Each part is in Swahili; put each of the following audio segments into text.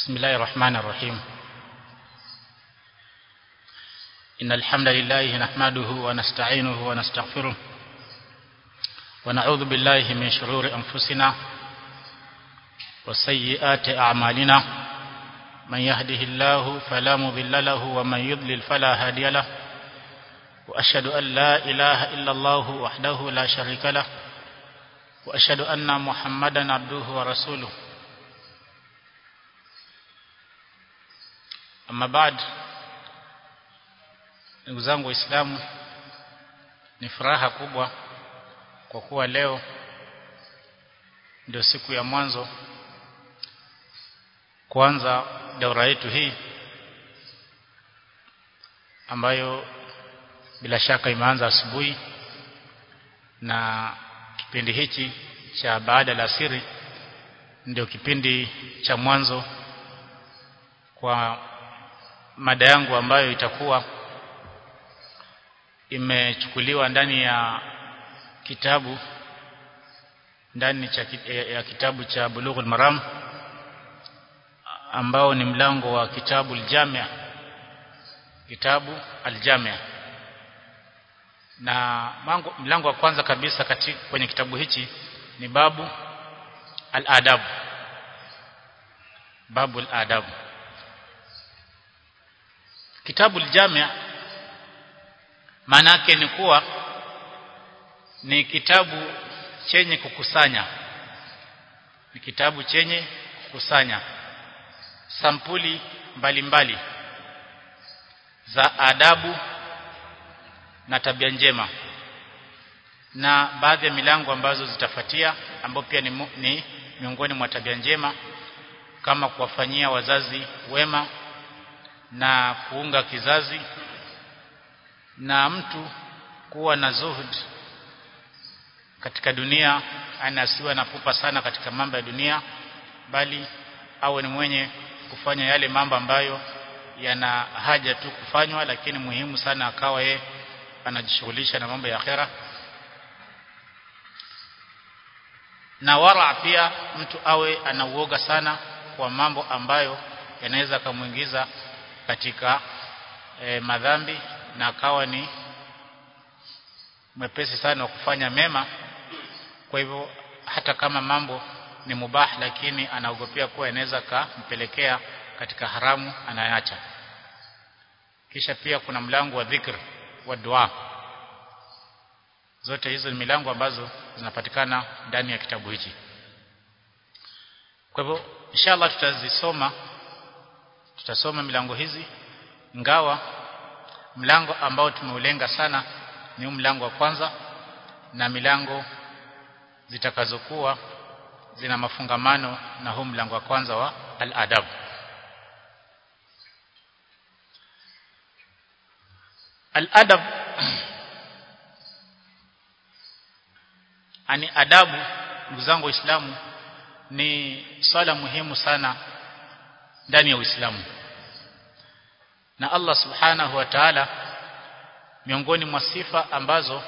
بسم الله الرحمن الرحيم إن الحمد لله نحمده ونستعينه ونستغفره ونعوذ بالله من شرور أنفسنا وسيئات أعمالنا من يهده الله فلا مضل له ومن يضلل فلا هادي له وأشهد أن لا إله إلا الله وحده لا شريك له وأشهد أن محمدا عبده ورسوله Amma baad ndugu zangu waislamu ni furaha kubwa kwa kuwa leo ndio siku ya mwanzo kuanza daura yetu hii ambayo bila shaka imeanza asubuhi na kipindi hichi cha baada la siri ndio kipindi cha mwanzo kwa mada yangu ambayo itakuwa imechukuliwa ndani ya kitabu ndani cha, ya kitabu cha Bulughul Maram ambao ni mlango wa kitabu al-Jami' kitabu al-Jami' na mango, mlango wa kwanza kabisa katika kwenye kitabu hichi ni babu al-adab babu al-adab kitabu al-Jami' maana yake ni kuwa ni kitabu chenye kukusanya ni kitabu chenye kukusanya sampuli mbalimbali mbali za adabu na tabia njema na baadhi ya milango ambazo zitafuatia ambao pia ni, ni miongoni mwa tabia njema kama kuwafanyia wazazi wema na kuunga kizazi na mtu kuwa na zuhud katika dunia anasiwa na pupa sana katika mambo ya dunia bali awe ni mwenye kufanya yale mambo ambayo yana haja tu kufanywa lakini muhimu sana akawa ye anajishughulisha na mambo ya akhera na wara pia mtu awe anauoga sana kwa mambo ambayo yanaweza kumuingiza katika e, madhambi na akawa ni mwepesi sana wa kufanya mema kwa hivyo hata kama mambo ni mubah lakini anaogopea kuwa inaweza kampelekea katika haramu anayacha kisha pia kuna mlango wa dhikr wa dua zote hizo ni milango ambazo zinapatikana ndani ya kitabu hichi kwa hivyo inshallah tutazisoma tutasoma milango hizi ngawa mlango ambao tumeulenga sana ni mlango wa kwanza na milango zitakazokuwa zina mafungamano na huu mlango wa kwanza wa al-adab al-adab ani adabu ndugu zangu waislamu ni swala muhimu sana ndani ya Uislamu na Allah subhanahu wa ta'ala miongoni mwa sifa ambazo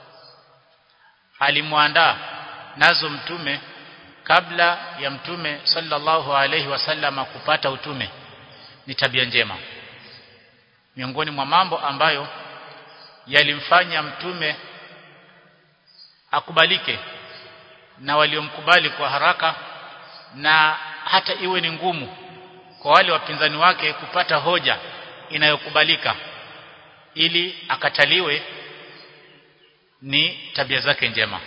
alimwandaa nazo mtume kabla ya mtume sallallahu alayhi wasallama kupata utume ni tabia njema miongoni mwa mambo ambayo yalimfanya mtume akubalike na waliomkubali kwa haraka na hata iwe ni ngumu kwa wale wapinzani wake kupata hoja inayokubalika ili akataliwe ni tabia zake njema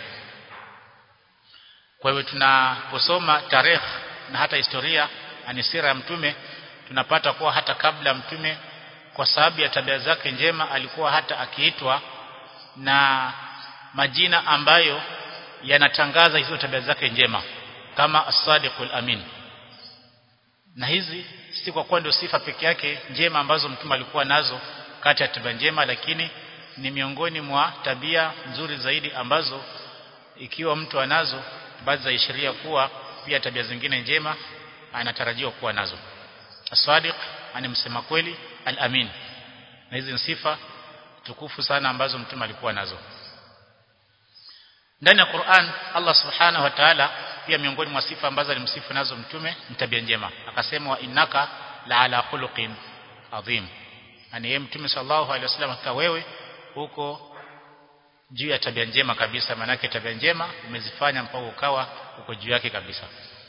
kwa hivyo tunaposoma tarehe na hata historia anisira ya mtume tunapata kuwa hata kabla mtume kwa sababu ya tabia zake njema alikuwa hata akiitwa na majina ambayo yanatangaza hizo tabia zake njema kama as-sadiqul amin na hizi si kwa kuwa ndio sifa peke yake njema ambazo mtume alikuwa nazo kati ya tabia njema lakini ni miongoni mwa tabia nzuri zaidi ambazo ikiwa mtu anazo baadhi za ishiria kuwa pia tabia zingine njema anatarajiwa kuwa nazo as-sadiq ani msema kweli al-amin na hizi ni sifa tukufu sana ambazo mtume alikuwa nazo ndani ya Qur'an Allah subhanahu wa ta'ala pia miongoni mwa sifa ambazo alimsifu nazo mtume ni tabia njema akasema wa innaka la ala khuluqin adhim yani yeye mtume sallallahu alaihi wasallam akika wewe huko juu ya tabia njema kabisa manake tabia njema umezifanya mpaka ukawa uko juu yake kabisa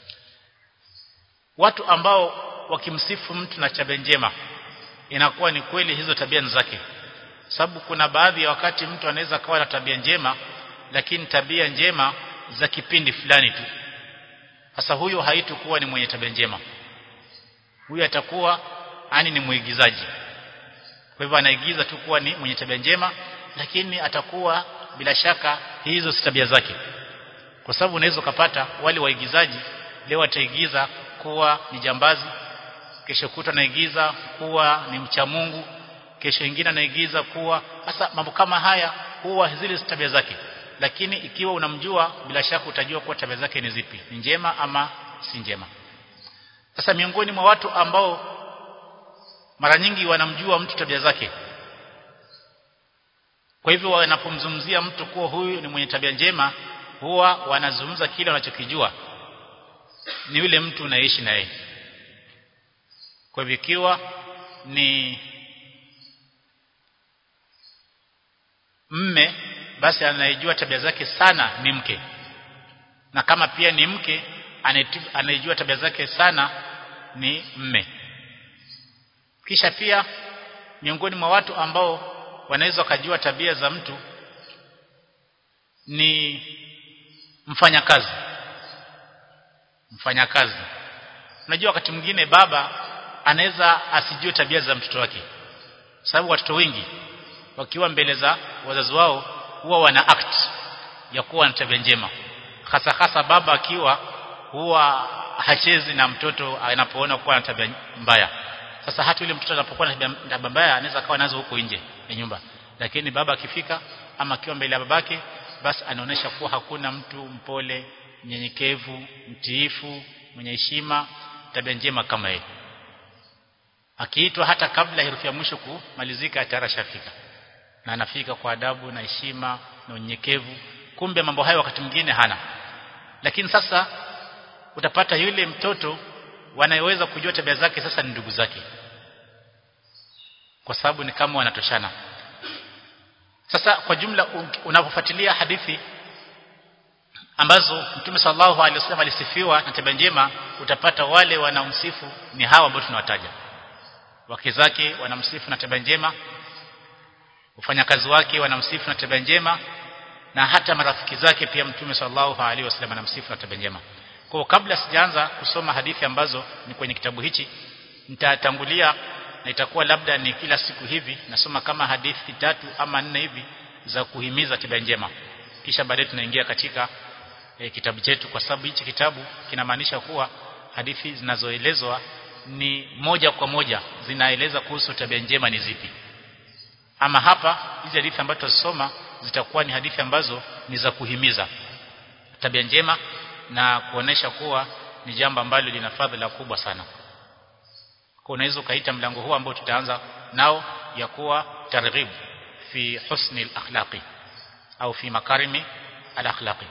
watu ambao wakimsifu mtu na tabia njema inakuwa ni kweli hizo tabia zake sababu kuna baadhi ya wakati mtu anaweza kawa na tabia njema lakini tabia njema za kipindi fulani tu sasa huyo haitakuwa ni mwenye tabia njema huyo atakuwa ani ni muigizaji kwa hivyo anaigiza tu kuwa ni mwenye tabia njema lakini atakuwa bila shaka hizo si tabia zake kwa sababu unaweza kupata wale waigizaji leo wataigiza kuwa ni jambazi kesho kutwa anaigiza kuwa ni mcha Mungu kesho ingine anaigiza kuwa sasa mambo kama haya huwa zile tabia zake lakini ikiwa unamjua bila shaka utajua kuwa tabia zake ni zipi ni njema ama si njema sasa miongoni mwa watu ambao mara nyingi wanamjua mtu tabia zake kwa hivyo wanapomzungumzia mtu kuwa huyu ni mwenye tabia njema huwa wanazungumza kile wanachokijua ni yule mtu unaishi na yeye kwa hivyo ikiwa ni mme basi anayejua tabia zake sana ni mke na kama pia ni mke anayejua tabia zake sana ni mme kisha pia miongoni mwa watu ambao wanaweza kujua tabia za mtu ni mfanyakazi mfanyakazi unajua wakati mwingine baba anaweza asijue tabia za mtoto wake sababu watoto wengi wakiwa mbele za wazazi wao huwa wana act ya kuwa na tabia njema hasa hasa baba akiwa huwa hachezi na mtoto anapoona kuwa na tabia mbaya sasa hata yule mtoto anapokuwa na tabia mbaya anaweza kawa nazo huko nje ya nyumba lakini baba akifika ama akiwa mbele ya babake basi anaonesha kuwa hakuna mtu mpole mnyenyekevu mtiifu mwenye heshima tabia njema kama yeye akiitwa hata kabla herufi ya mwisho kumalizika tayari shafika na anafika kwa adabu na heshima na unyenyekevu kumbe mambo hayo wakati mwingine hana lakini sasa utapata yule mtoto wanayeweza kujua tabia zake sasa ni ndugu zake kwa sababu ni kama wanatoshana sasa kwa jumla unapofuatilia hadithi ambazo Mtume sallallahu alaihi wasallam alisifiwa na tabia njema utapata wale wanaomsifu ni hawa ambao tunawataja wake zake wanamsifu na tabia njema wafanyakazi wake wanamsifu na tabia njema na hata marafiki zake pia Mtume sallallahu alaihi wasallam anamsifu na tabia njema kwa kabla sijaanza kusoma hadithi ambazo ni kwenye kitabu hichi nitatangulia na itakuwa labda ni kila siku hivi nasoma kama hadithi tatu ama nne hivi za kuhimiza tabia njema kisha baadaye tunaingia katika e, kitabu chetu kwa sababu hichi kitabu kinamaanisha kuwa hadithi zinazoelezwa ni moja kwa moja zinaeleza kuhusu tabia njema ni zipi ama hapa hizi hadithi ambazo tutasoma zitakuwa ni hadithi ambazo ni za kuhimiza tabia njema na kuonesha kuwa ni jambo ambalo lina fadhila kubwa sana kwa unaweza ukaita mlango huu ambao tutaanza nao ya kuwa targhib fi husni al-akhlaqi au fi makarimi al-akhlaqi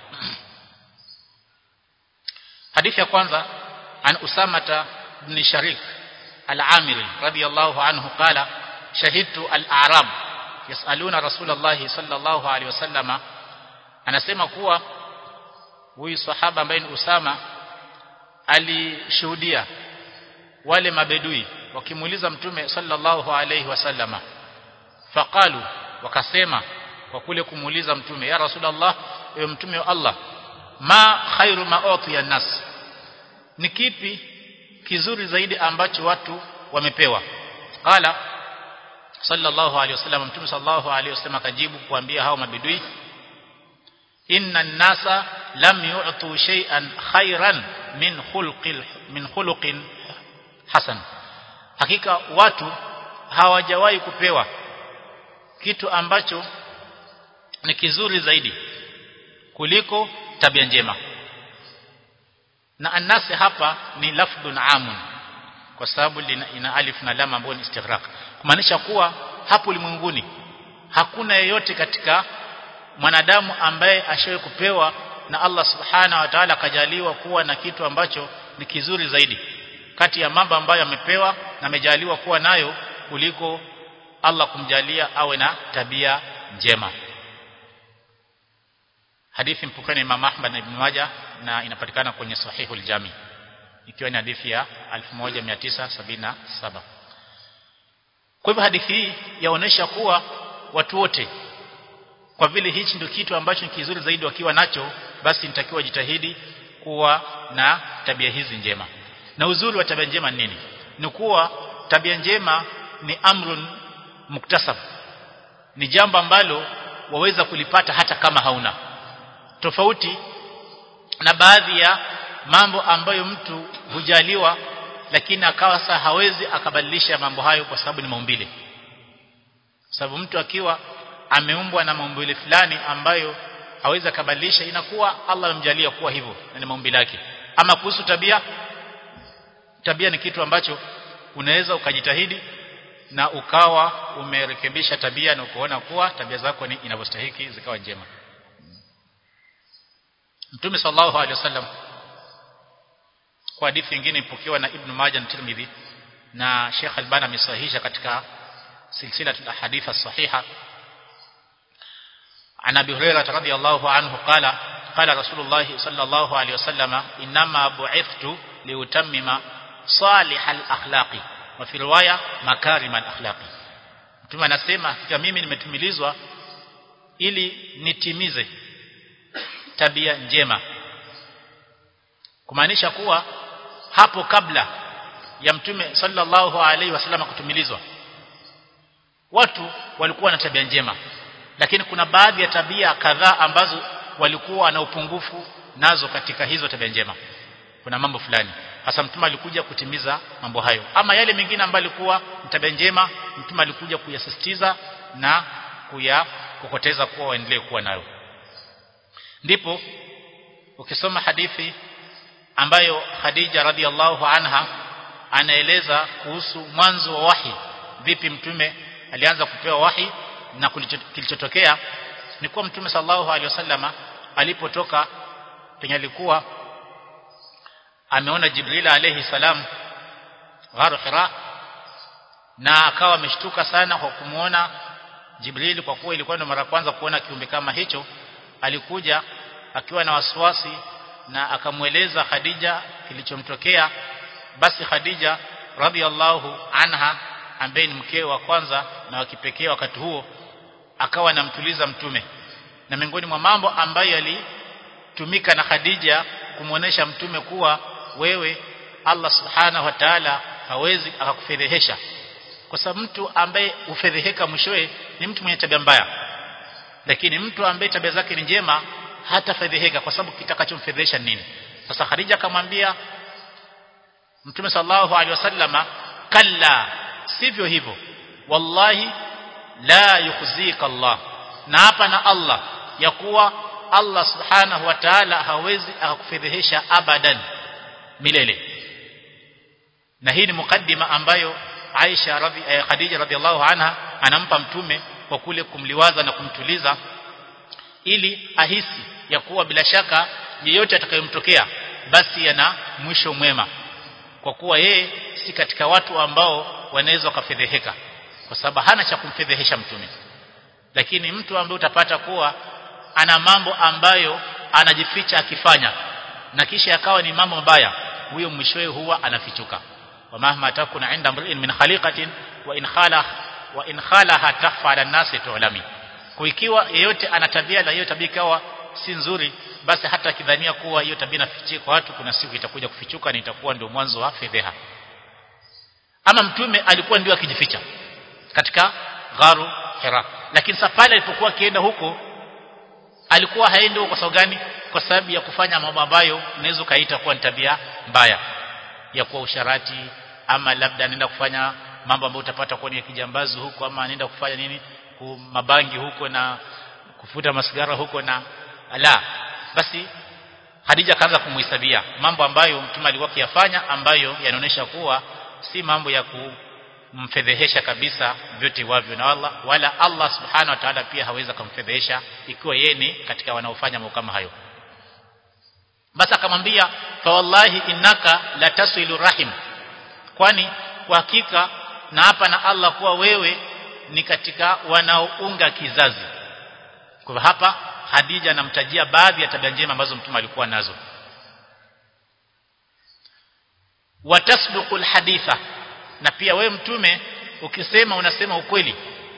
hadithi ya kwanza an usamata ibn sharik al-amiri radiyallahu anhu qala shahidtu al-a'rab yasaluna rasulullah sallallahu alaihi wasallama anasema kuwa huyu sahaba ambaye ni Usama alishuhudia wale mabedui wakimuuliza mtume sallallahu alaihi wasallama faqalu wakasema kwa kule kumuuliza mtume ya rasulullah ewe mtume wa Allah ma khairu ma utiya nas ni kipi kizuri zaidi ambacho watu wamepewa qala sallallahu alaihi wasallam mtume sallallahu alaihi wasallam akajibu kuambia hao mabedui inna nasa lam yu'tu shay'an khairan min khulqil min khuluqin hasan hakika watu hawajawahi kupewa kitu ambacho ni kizuri zaidi kuliko tabia njema na annasi hapa ni lafdhun amun kwa sababu ina alif na lam ambayo ni istighraq kumaanisha kuwa hapo ulimwenguni hakuna yeyote katika mwanadamu ambaye ashawe kupewa na Allah subhana wa ta'ala akajaliwa kuwa na kitu ambacho ni kizuri zaidi kati ya mambo ambayo amepewa na amejaliwa kuwa nayo kuliko Allah kumjalia awe na tabia njema hadithi mpokani Imam Ahmad na Ibn Majah na inapatikana kwenye Sahihul Jami ikiwa ni hadithi ya 1977 kwa hivyo hadithi hii yaonesha kuwa watu wote kwa vile hichi ndio kitu ambacho ni kizuri zaidi wakiwa nacho basi nitakiwa jitahidi kuwa na tabia hizi njema na uzuri wa tabia njema ni nini ni kuwa tabia njema ni amrun muktasab ni jambo ambalo waweza kulipata hata kama hauna tofauti na baadhi ya mambo ambayo mtu hujaliwa lakini akawa saa hawezi akabadilisha mambo hayo kwa sababu ni maumbile sababu mtu akiwa ameumbwa na maumbile fulani ambayo hawezi akabadilisha inakuwa Allah amemjalia kuwa hivyo na ni maumbile yake ama kuhusu tabia tabia ni kitu ambacho unaweza ukajitahidi na ukawa umerekebisha tabia na ukaona kuwa tabia zako ni inavyostahiki zikawa njema Mtume sallallahu alaihi wasallam kwa hadithi nyingine ipokewa na Ibn Majah na Tirmidhi na Sheikh Albani amesahihisha katika silsila al-ahadith as-sahiha عن ابي هريره رضي الله عنه قال قال رسول الله صلى الله عليه وسلم انما بعثت لاتمم صالح الاخلاق وفي روايه مكارم الاخلاق mtume anasema hakika mimi nimetumilizwa ili nitimize tabia njema kumaanisha kuwa hapo kabla ya mtume sallallahu alaihi wasallam kutumilizwa watu walikuwa na tabia njema lakini kuna baadhi ya tabia kadhaa ambazo walikuwa na upungufu nazo katika hizo tabia njema kuna mambo fulani hasa mtume alikuja kutimiza mambo hayo ama yale mengine ambayo alikuwa tabia njema mtume alikuja kuyasisitiza na kuyakokoteza kuwa waendelee kuwa nayo ndipo ukisoma hadithi ambayo Khadija radhiallahu anha anaeleza kuhusu mwanzo wa wahi vipi mtume alianza kupewa wahi na kilichotokea ni kuwa mtume sallallahu alaihi wasallama alipotoka penye alikuwa ameona Jibril alayhi salam gharu Hira na akawa ameshtuka sana kwa kumuona Jibril kwa kuwa ilikuwa ndo mara kwanza kuona kiumbe kama hicho alikuja akiwa na wasiwasi na akamweleza Khadija kilichomtokea basi Khadija radhiallahu anha ambaye ni mkeo wa kwanza na wa kipekee wakati huo akawa anamtuliza mtume na miongoni mwa mambo ambayo yalitumika na Khadija kumuonesha mtume kuwa wewe Allah subhanahu wa ta'ala hawezi akakufedhehesha kwa sababu mtu ambaye ufedheheka mwishowe ni mtu mwenye tabia mbaya lakini mtu ambaye tabia zake ni njema hatafedheheka kwa sababu kitakachomfedhehesha nini sasa Khadija akamwambia Mtume sallallahu alaihi wasallama kalla sivyo hivyo wallahi la yukhzika Allah na hapa na Allah ya kuwa Allah subhanahu wa ta'ala hawezi akakufedhehesha abadan milele na hii ni mukaddima ambayo Aisha radhi eh, Khadija radhiallahu anha anampa mtume kwa kule kumliwaza na kumtuliza ili ahisi ya kuwa bila shaka yeyote atakayomtokea basi yana mwisho mwema kwa kuwa yeye si katika watu ambao wanaweza wakafedheheka kwa sababu hana cha kumfedhehesha mtume lakini mtu ambaye utapata kuwa ana mambo ambayo anajificha akifanya na kisha akawa ni mambo mabaya huyo mwishowe huwa anafichuka wa mahma takuna inda mri'in min khaliqatin wa in khala wa in khalaha takhfa ala nasi tu'lami kwa ikiwa yeyote ana tabia na hiyo tabia ikawa si nzuri basi hata akidhania kuwa hiyo tabia inafichika kwa watu kuna siku itakuja kufichuka na itakuwa ndio mwanzo wa fedheha ama mtume alikuwa ndio akijificha katika gharu hira lakini sasa pale alipokuwa akienda huko alikuwa haendi huko kwa sababu gani kwa sababu ya kufanya mambo ambayo unaweza kaita kuwa ni tabia mbaya ya kuwa usharati ama labda anaenda kufanya mambo ambayo utapata kuwa ni kijambazi huko ama anaenda kufanya nini mabangi huko na kufuta masigara huko na la basi Hadija kaanza kumhesabia mambo ambayo mtume alikuwa akiyafanya ambayo yanaonyesha kuwa si mambo ya kumfedhehesha kabisa vyote wavyo na Allah wala Allah subhanahu wa ta'ala pia hawezi kumfedhehesha ikiwa yeye ni katika wanaofanya mambo kama hayo basi akamwambia fa wallahi innaka la tasilu rahim kwani kwa hakika na hapa na Allah kuwa wewe ni katika wanaounga kizazi kwa hapa Hadija anamtajia baadhi ya tabia njema ambazo mtume alikuwa nazo watasduqu alhaditha na pia wewe mtume ukisema unasema ukweli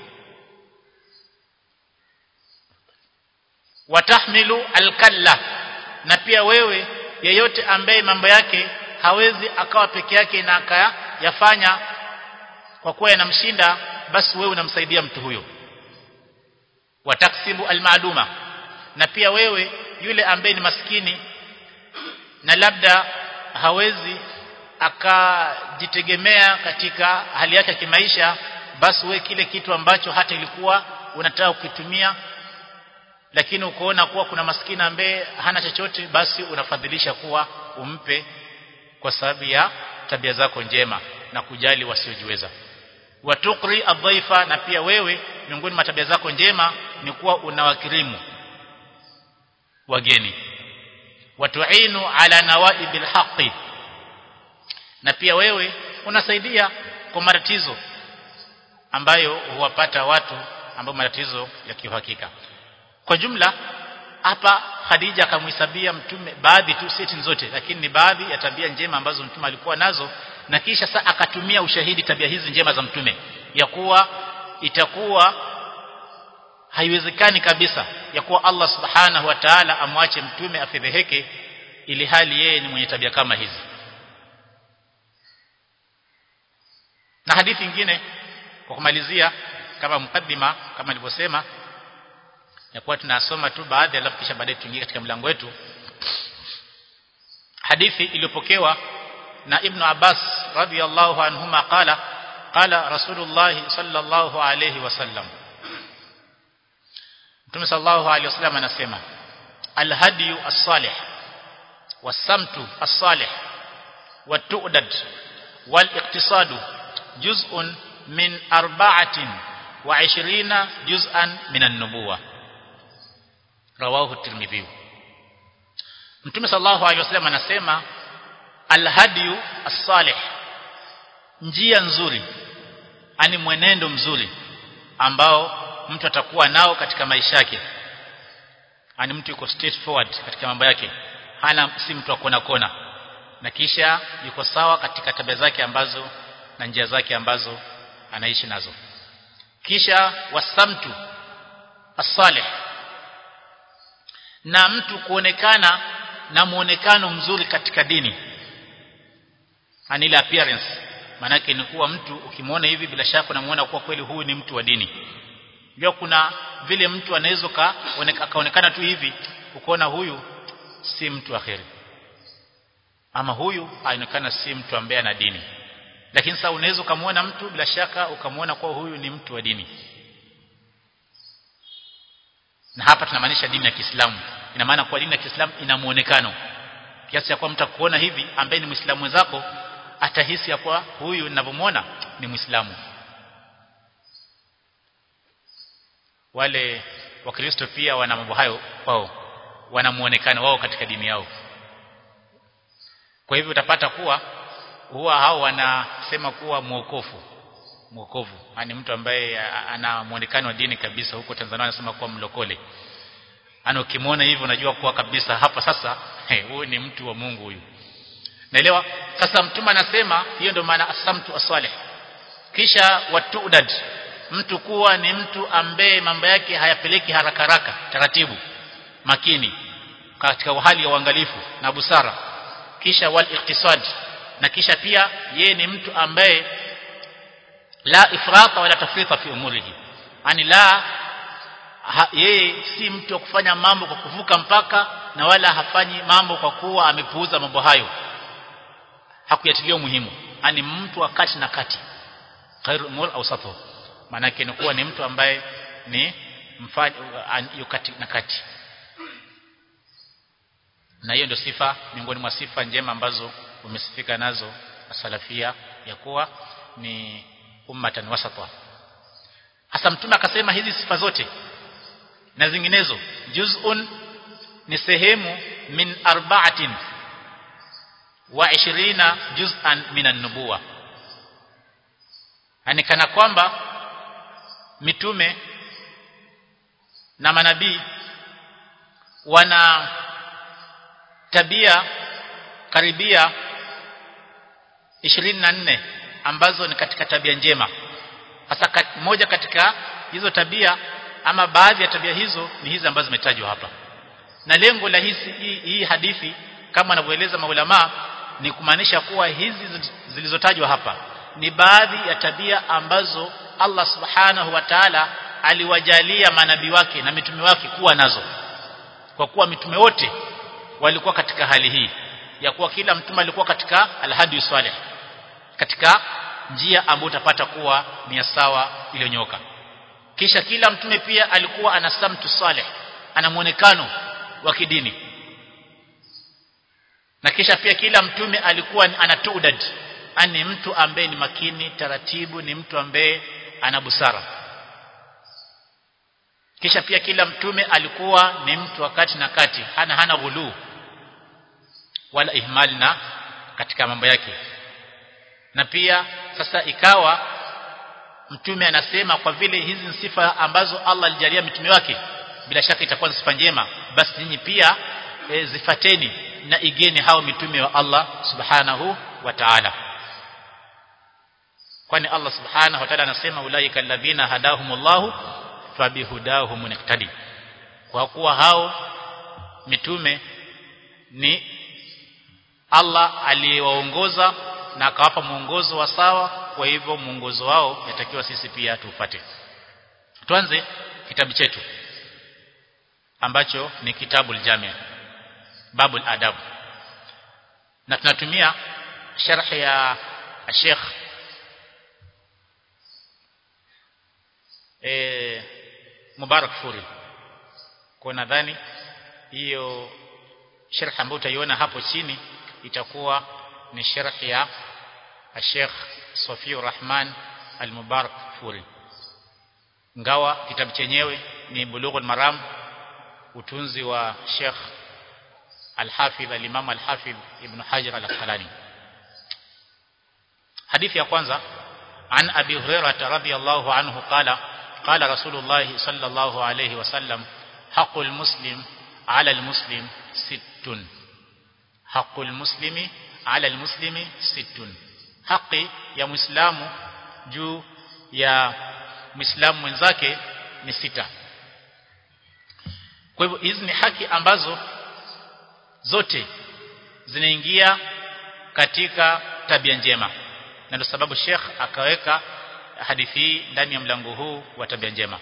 watahmilu alkalla na pia wewe yeyote ambaye mambo yake hawezi akawa peke yake na akayafanya kwa kuwa yanamshinda basi wewe unamsaidia mtu huyo wataksibu almaluma na pia wewe yule ambaye ni maskini na labda hawezi akajitegemea katika hali yake ya kimaisha basi wewe kile kitu ambacho hata ilikuwa unataka kukitumia lakini ukoona kuwa kuna maskini ambaye hana chochote basi unafadhilisha kuwa umpe kwa sababu ya tabia zako njema na kujali wasiojiweza watukri adhaifa na pia wewe miongoni mwa tabia zako njema ni kuwa unawakirimu wageni watuinu ala nawaibil haqi na pia wewe unasaidia kwa matatizo ambayo huwapata watu ambao matatizo ya kiuhakika kwa jumla hapa Khadija akamhesabia mtume baadhi tu seti zote lakini ni baadhi ya tabia njema ambazo mtume alikuwa nazo na kisha saa akatumia ushahidi tabia hizi njema za mtume ya kuwa itakuwa haiwezekani kabisa ya kuwa Allah subhanahu wa ta'ala amwache mtume afedheheke ili hali yeye ni mwenye tabia kama hizi na hadithi nyingine kwa kumalizia kama mukaddima kama nilivyosema ya kuwa tunasoma tu baadhi alafu kisha baadaye tuingie katika mlango wetu hadithi iliyopokewa na ibn Abbas radhiyallahu anhuma qala qala rasulullah sallallahu alayhi wasallam Mtume sallallahu alayhi wasallam anasema alhadiyu as-salih was-samtu as-salih wat-tu'dad wal-iqtisadu juz'un min arba'atin wa 20 juz'an min an-nubuwah rawahu tirmidhi Mtume sallallahu alaihi wasallam anasema alhadiyu as-salih njia nzuri ani mwenendo mzuri ambao mtu atakuwa nao katika maisha yake ani mtu yuko straight forward katika mambo yake hana si mtu akona kona na kisha yuko sawa katika tabia zake ambazo na njia zake ambazo anaishi nazo kisha wasamtu as-salih na mtu kuonekana na muonekano mzuri katika dini anile appearance manake ni kuwa mtu ukimwona hivi bila shaka unamuona kuwa kweli huyu ni mtu wa dini ndio kuna vile mtu anaweza kaonekana tu hivi ukaona huyu si mtu akhiri ama huyu aonekana si mtu ambaye ana dini lakini sasa unaweza ukamwona mtu bila shaka ukamwona kuwa huyu ni mtu wa dini na hapa tunamaanisha dini ya Kiislamu ina maana kwa dini ya Kiislamu ina muonekano kiasi cha kuwa mtu akuona hivi ambaye ni Muislamu mwenzako atahisi ya kuwa huyu ninavyomwona ni Muislamu wale wakristo pia wana mambo hayo wao wana muonekano wao katika dini yao kwa hivyo utapata kuwa huwa hao wanasema kuwa mwokofu mwokovu yani mtu ambaye ana muonekano wa dini kabisa huko Tanzania anasema kuwa mlokole ana ukimwona hivyo unajua kuwa kabisa hapa sasa huyu ni mtu wa Mungu huyu naelewa sasa mtume anasema hiyo ndio maana asamtu aswalih kisha watudad mtu kuwa ni mtu ambaye mambo yake hayapeleki haraka haraka taratibu makini katika hali ya uangalifu na busara kisha wal iqtisad na kisha pia ye ni mtu ambaye la ifrata wala tafrita fi umurihi ani la ha, yeye si mtu wa kufanya mambo kwa kuvuka mpaka na wala hafanyi mambo kwa kuwa amepuuza mambo hayo hakuyatilia umuhimu ani mtu wa kati na kati khairu umur awsatuhu maana yake ni kuwa ni mtu ambaye ni mfanye yukati na kati na hiyo ndio sifa miongoni mwa sifa njema ambazo umesifika nazo asalafia ya kuwa ni ummatan wasata hasa mtume akasema hizi sifa zote na zinginezo juz'un ni sehemu min arba'atin wa 20 juz'an min an-nubuwa yani kana kwamba mitume na manabii wana tabia karibia 24 ambazo ni katika tabia njema hasa kat, moja katika hizo tabia ama baadhi ya tabia hizo ni hizi ambazo zimetajwa hapa na lengo la hizi hii, hii hadithi kama anavyoeleza maulama ni kumaanisha kuwa hizi zilizotajwa hapa ni baadhi ya tabia ambazo Allah subhanahu wa ta'ala aliwajalia manabii wake na mitume wake kuwa nazo kwa kuwa mitume wote walikuwa katika hali hii ya kuwa kila mtume alikuwa katika alhadi salih katika njia ambayo utapata kuwa ni sawa iliyonyoka kisha kila mtume pia alikuwa ana samtu salih ana muonekano wa kidini na kisha pia kila mtume alikuwa ana tudad ani mtu ambaye ni makini taratibu ni mtu ambaye ana busara kisha pia kila mtume alikuwa ni mtu wakati na kati hana hana ghulu wala ihmal na katika mambo yake na pia sasa ikawa mtume anasema kwa vile hizi ni sifa ambazo Allah alijalia mitume wake bila shaka itakuwa ni sifa njema basi nyinyi pia e, zifateni na igeni hao mitume wa Allah subhanahu wa ta'ala kwani Allah subhanahu wa ta'ala anasema ulaika alladhina hadahumullahu fabihudahum muqtadi kwa kuwa hao mitume ni Allah aliyewaongoza na akawapa mwongozo wa sawa kwa hivyo mwongozo wao yatakiwa sisi pia tupate tuanze kitabu chetu ambacho ni kitabu aljami babul adab na tunatumia sharh ya Sheikh eh Mubarak Furi kwa nadhani hiyo sharh ambayo utaiona hapo chini itakuwa ni sharh ya Sheikh Safi Rahman Al-Mubarak Furi ngawa kitabu chenyewe ni Bulughul Maram utunzi wa Sheikh Al-Hafidh Al-Imam Al-Hafidh Ibn Hajar Al-Asqalani hadithi ya kwanza عن أبي هريرة رضي الله عنه قال قال رسول الله صلى الله عليه وسلم حق المسلم على المسلم ست حق المسلم على المسلم ست haki ya muislamu juu ya muislamu mwenzake ni sita kwa hivyo hizi ni haki ambazo zote zinaingia katika tabia njema na ndio sababu Sheikh akaweka hadithi hii ndani ya mlango huu wa tabia njema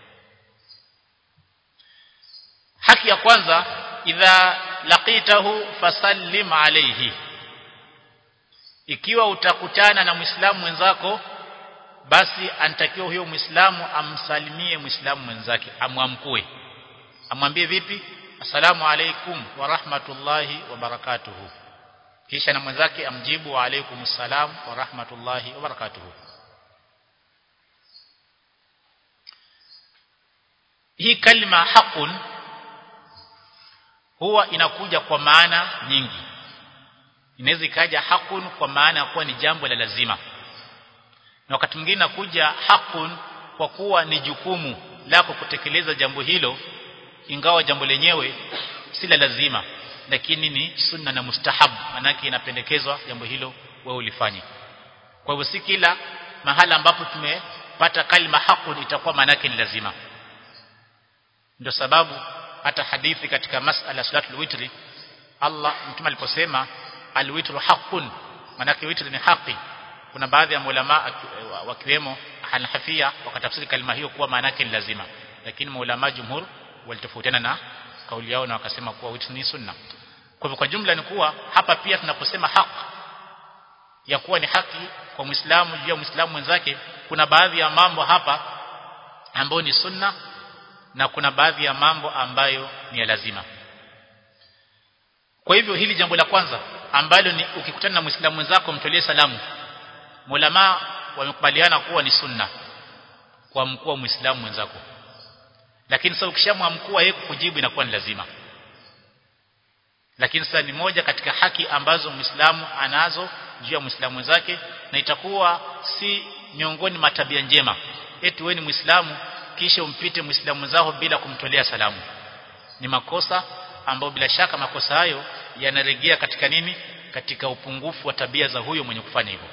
haki ya kwanza idha laqitahu fasallim alayhi ikiwa utakutana na muislamu mwenzako basi anatakiwa huyo muislamu amsalimie muislamu mwenzake amwamkue amwambie vipi asalamu alaikum wa rahmatullahi wa barakatuhu kisha na mwenzake amjibu wa alaikum salam wa rahmatullahi wa barakatuhu hii kalima haqun huwa inakuja kwa maana nyingi inaweza ikaja hakun kwa maana ya kuwa ni jambo la lazima na wakati mwingine nakuja hakun kwa kuwa ni jukumu lako kutekeleza jambo hilo ingawa jambo lenyewe si la lazima lakini ni sunna na mustahab manake inapendekezwa jambo hilo wewe ulifanye kwa hivyo si kila mahala ambapo tumepata kalima hakun itakuwa manake ni lazima ndio sababu hata hadithi katika masala salatul witri Allah mtume aliposema alwitru haqqun manake witri ni haki kuna baadhi ya maulama wakiwemo Hanafia wakatafsiri kalima hiyo kuwa maana yake ni lazima lakini maulama jumhur walitofautiana na kauli yao na wakasema kuwa witri ni sunna kwa hivyo kwa jumla ni kuwa hapa pia tunaposema haq ya kuwa ni haki kwa Muislamu juu ya Muislamu mwenzake kuna baadhi ya mambo hapa ambayo ni sunna na kuna baadhi ya mambo ambayo ni ya lazima kwa hivyo hili jambo la kwanza ambalo ni ukikutana na Muislamu mwenzako mtolee salamu Mulama wamekubaliana kuwa ni sunna kwa mkuu wa Muislamu mwenzako lakini sasa ukishamwamkua yeye kukujibu inakuwa ni lazima lakini sasa ni moja katika haki ambazo Muislamu anazo juu ya Muislamu wenzake na itakuwa si miongoni mwa tabia njema eti wewe ni Muislamu kisha umpite Muislamu mwenzako bila kumtolea salamu ni makosa ambayo bila shaka makosa hayo yanarejea katika nini katika upungufu wa tabia za huyo mwenye kufanya hivyo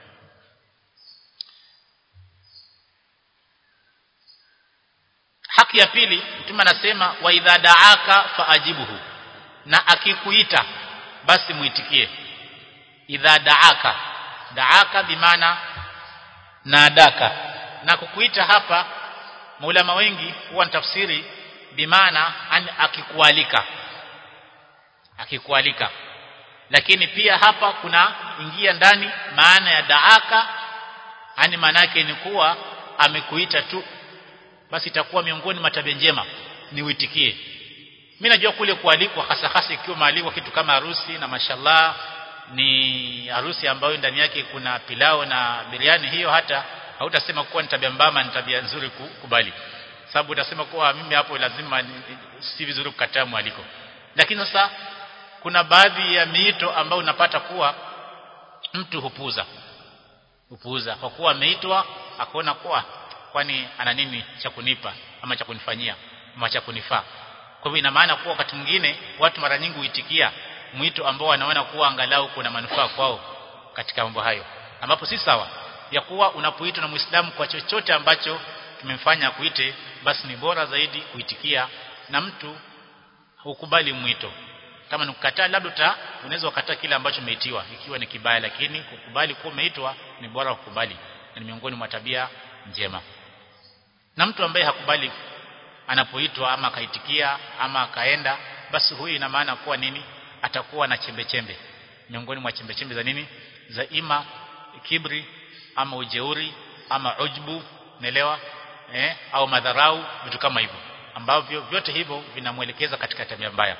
haki ya pili mtume anasema wa idha daaka faajibuhu na akikuita basi muitikie idha daaka daaka bimaana nadaka na kukuita hapa maulama wengi huwa tafsiri bimaana akikualika akikualika lakini pia hapa kuna ingia ndani maana ya daaka yani maana yake ni kuwa amekuita tu basi itakuwa miongoni mwa tabia njema ni uitikie mimi najua kule kualikwa hasa hasa ikiwa maalikwa kitu kama harusi na mashallah ni harusi ambayo ndani yake kuna pilao na biriani hiyo hata hautasema kuwa ni tabia mbaya ni tabia nzuri kukubali sababu utasema kuwa mimi hapo lazima si vizuri kukataa mwaliko lakini sasa kuna baadhi ya miito ambayo unapata kuwa mtu hupuza hupuza kwa kuwa ameitwa akaona kuwa kwani ana nini cha kunipa ama cha kunifanyia ama cha kunifaa kwa hivyo ina maana kuwa wakati mwingine watu mara nyingi huitikia mwito ambao wanaona kuwa angalau kuna manufaa kwao katika mambo hayo ambapo si sawa ya kuwa unapoitwa na Muislamu kwa chochote ambacho kimemfanya kuite basi ni bora zaidi kuitikia na mtu hukubali mwito kama nikukataa labda uta unaweza kukataa kile ambacho umeitiwa ikiwa ni kibaya lakini kukubali kuwa umeitwa ni bora kukubali na ni miongoni mwa tabia njema na mtu ambaye hakubali anapoitwa ama akaitikia ama akaenda basi huyu ina maana kuwa nini atakuwa na chembe chembe miongoni mwa chembe chembe za nini za ima kibri ama ujeuri ama ujbu naelewa eh au madharau vitu kama hivyo ambavyo vyote hivyo vinamwelekeza katika tabia mbaya